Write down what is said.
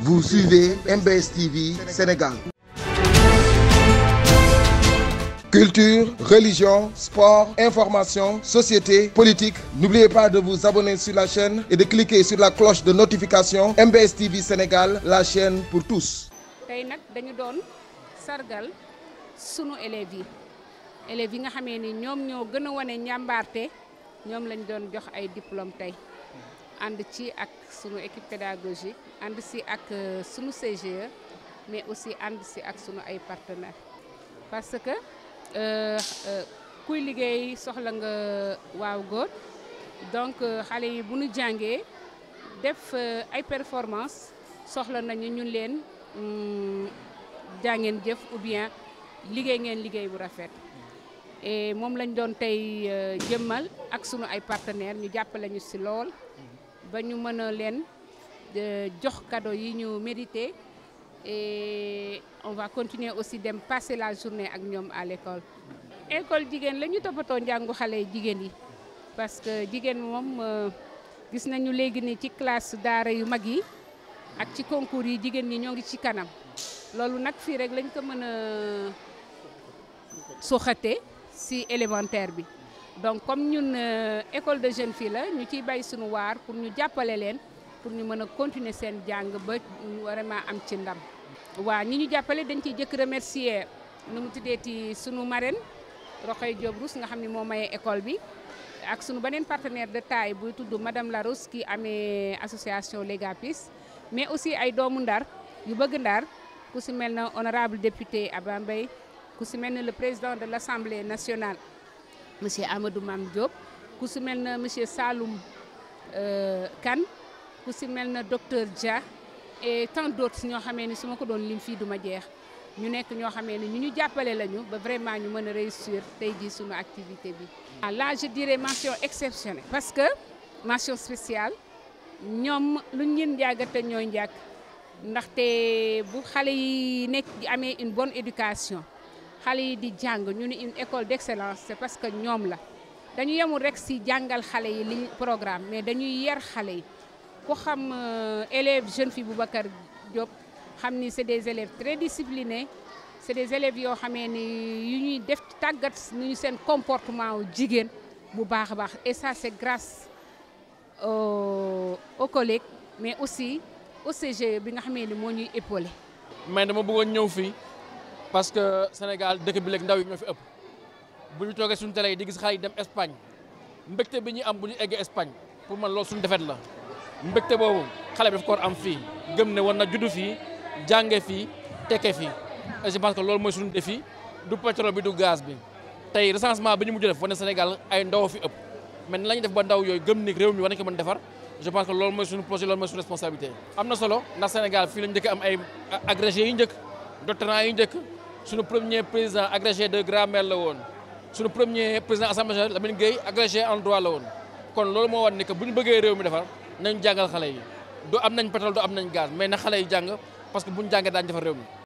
Vous suivez MBS TV Sénégal. Culture, religion, sport, information, société, politique. N'oubliez pas de vous abonner sur la chaîne et de cliquer sur la cloche de notification MBS TV Sénégal, la chaîne pour tous. tey nag dañu doon sargal sunu élèves yi élèves yi nga xamee ni ñoom ñoo gën a wane njàmbaarte ñoom lañ doon jox ay diplôme tey ànd ci ak sunu équipe pédagogique ànd si ak sunu CGE mais aussi ànd si ak sunu ay partenaires parce que kuy liggéey soxla nga waaw góor donc xale yi bu ñu jàngee def ay performance soxla nañu ñun leen jàngeen jëf ou bien liggéey ngeen liggéey bu rafet et moom lañ doon tey jëmmal ak sunu ay partenaires ñu jàppale ñu ci lool ba ñu mën a leen jox cadeau yi ñu mérité et on va continuer aussi dem passer la journée ak ñoom à l'école école jigéen la ñu toppatoo njàngu xale yi jigéen yi parce que jigéen moom gis nañu léegi ni ci classe daara yu mag yi ak ci concours yi jigéen ñi ñoo ngi ci kanam loolu nag fii rek lañ ko mën a suuxate ci élémentaire bi donc comme ñun école de jeunes filles la ñu ciy bay suñu waar pour ñu jàppale leen pour ñu mën a continuer seen jàng ba vraiment am ci ndam waa ñi ñu jàppale dañ ciy jëkk remercier nu mu tuddeeti sunu marraine Roxay Diop Rousse nga xam ne moo maye école bi ak sunu beneen partenaire de taille buy tudd madame Larousse ki amee association Legapis mais aussi ay doomu ndar yu bëgg ndar ku si mel na honorable député Abba Mbaye ku si mel na le président de l'Assemblée nationale monsieur Amadou Mame Diop ku si mel na monsieur Saloum Kane ku si mel na docteur Dia et tant d'autres ñoo xamee ni su ma ko doon lim fii duma jeex ñu nekk ñoo xamee ni ñu ñu jàppale lañu ba vraiment ñu mën a réussir tey jii suñu activité bi. là je dirais mention exceptionnelle. parce que mention spéciale ñoom lu ñu leen njàggate ñooy njàgg ndaxte bu xale yi nekk amee une bonne éducation xale yi di jàng ñu ni une école d'excellence c'est parce que ñoom la dañu yemul rek ci jàngal xale yi li programme mais dañuy yar xale yi. ku xam élèves jeune fille Boubacar Diop xam ni c'est des élèves très disciplinés c'est des élèves yoo xamee ni yu ñuy def tàggat nu ñu seen comportement wu jigéen bu baax a baax et ça c'est grâce aux aux collègues mais aussi au CGE bi nga xamee ni moo ñuy épaulé. mais dama bëggoon ñëw fii parce que Sénégal dëkk bi léegi ndaw yi ñoo fi ëpp bu ñu toogee suñu télé yi di gis xale yi dem Espagne mbégte bi ñuy am bu ñu eggee Espagne pour man loolu suñu defet la. mbégte boobu xale bi daf ko war am fii gëm ne war na juddu fii jànge fii tekke fii et je pense que loolu mooy suñu défi du pétrole bi du gaz bi tey recensement bi ñu mujj def wane Sénégal ay ndaw fi ëpp mais la ñu def ba ndaw yooyu gëm ni réew mi war nañu ko mën defar je pense que loolu mooy suñu projet loolu mooy suñu responsabilité. am na solo ndax Sénégal fii lañu njëkk am ay agrégé yu njëkk doctorant yu njëkk suñu premier président agrégé de grammaire la woon suñu premier président assemblée nationale Lamine Gueye agrégé en droit la woon kon loolu moo wan ni que bu ñu bëggee réew mi defar. nañ jàngal xale yi du am nañ pétrole du am nañ gaz mais na xale yi jàng parce que bu ñu jàngee daañu defar réew mi